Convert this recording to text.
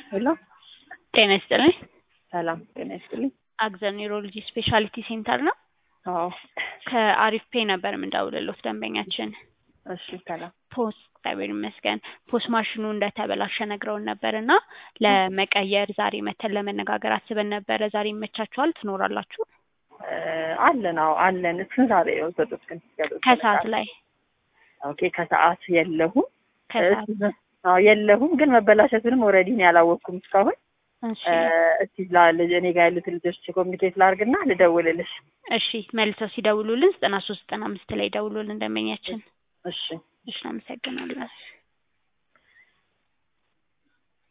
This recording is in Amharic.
ሄሎ ጤና ይስጥልኝ። ሰላም ጤና ይስጥልኝ። አግዘን ኒውሮሎጂ ስፔሻሊቲ ሴንተር ነው። አዎ ከአሪፍ ፔ ነበር የምንደውልሎት ደንበኛችን እሺ ሰላም ፖስት እግዚአብሔር ይመስገን ፖስት ማሽኑ እንደተበላሸ ነግረውን ነበር እና ለመቀየር ዛሬ መተን ለመነጋገር አስበን ነበረ። ዛሬ ይመቻችኋል? ትኖራላችሁ? እ አለን አዎ አለን። ስንት ሰዓት ነው የወሰዱት ግን? ሲገዙት? ከሰዓት ላይ ኦኬ ከሰዓት የለሁም ከሰዓት እ አዎ የለሁም ግን መበላሸቱንም ኦልሬዲ እኔ አላወቅኩም እስካሁን። እሺ እ እስቲ ላ- እኔ ጋር ያሉት ልጆች ኮሚኒኬት ላድርግና ልደውልልሽ። እሺ መልሰው ሲደውሉልን ዘጠና ሶስት ዘጠና አምስት ላይ ደውሉልን ደንበኛችን። እሺ እሺ አመሰግናለን።